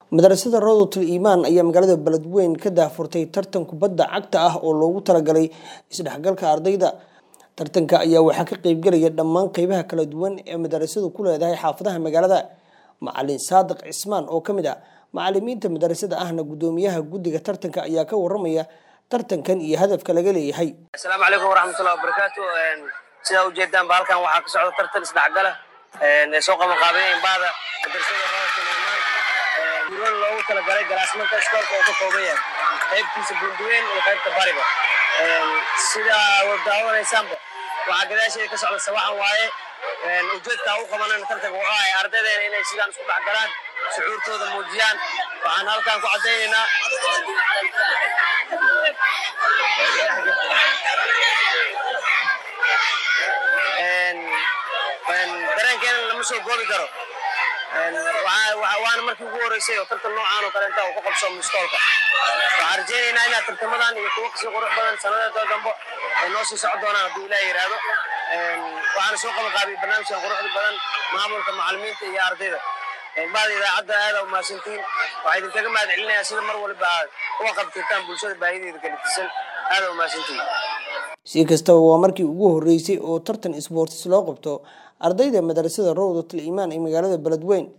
madrasada rawdatul iimaan ayaa magaalada beledweyn ka daahfurtay tartan kubadda cagta ah oo loogu talagalay isdhexgalka ardayda tartanka ayaa waxaa ka qeybgelaya dhammaan qeybaha kala duwan ee madarasadu ku leedahay xaafadaha magaalada macalin saadiq cismaan oo ka mid ah macalimiinta madarasada ahna gudoomiyaha guddiga tartanka ayaa ka waramaya tartankan iyo hadafka laga leeyahay asalaamu calaykum waraxmatullahi wabarakaatu sidaa ujeedaanba halkan waxaa ka socda tartan isdhexgala ee soo qabanqaabeen baada madrasada rawdatul iimaan guuran loogu talagalay galaasmanka iskoolka oo ka kooban yahay qaybtiisa bunduweyn iyo qaybta bariba sidaa wad daawanaysaanba waxaa gadaasheeda ka socda sawaxan waaye ujeedkaa u qabanan tartanka wuxuu ahay ardaydeena inay sidaan isku dhex galaan shucuurtooda muujiyaan waxaan halkan ku caddaynaynaa dareenkeena lama soo goobi karo waana markii ugu horeysay oo tartan noocaan oo kaleenta uu ku qabso mustoolka waxaan rajaynaynaa inaad tartamadan iyo kuwo kasii qurux badan sanadada dambo ay noo sii socon doonaan hadduu ilaah yidhaahdo waxaana soo qaban qaabiyay barnaamijkan quruxda badan maamulka macalimiinta iyo ardayda bahda idaacadda aada umahadsantiin waxaa idinkaga mahad celinayaa sida mar waliba aad uga qabtirtaan bulshada baahideeda galitisan aada umahadsantiin si kastaba waa markii ugu horeysay oo tartan isboortis loo qabto ardayda madrasada rawdatul iimaan ee magaalada beledweyn